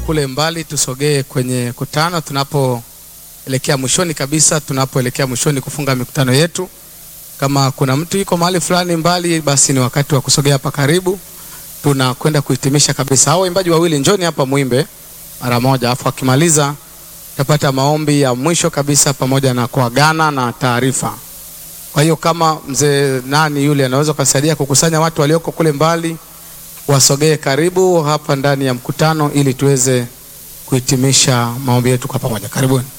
kule mbali tusogee kwenye kutano tunapoelekea mwishoni kabisa, tunapoelekea mwishoni kufunga mikutano yetu. Kama kuna mtu yuko mahali fulani mbali, basi ni wakati wa kusogea hapa karibu, tunakwenda kuhitimisha kabisa. Hao waimbaji wawili njoni hapa muimbe mara moja, afu akimaliza tapata maombi ya mwisho kabisa pamoja na kuagana na taarifa. Kwa hiyo kama mzee nani yule anaweza kusaidia kukusanya watu walioko kule mbali wasogee karibu hapa ndani ya mkutano ili tuweze kuhitimisha maombi yetu kwa pamoja. Karibuni.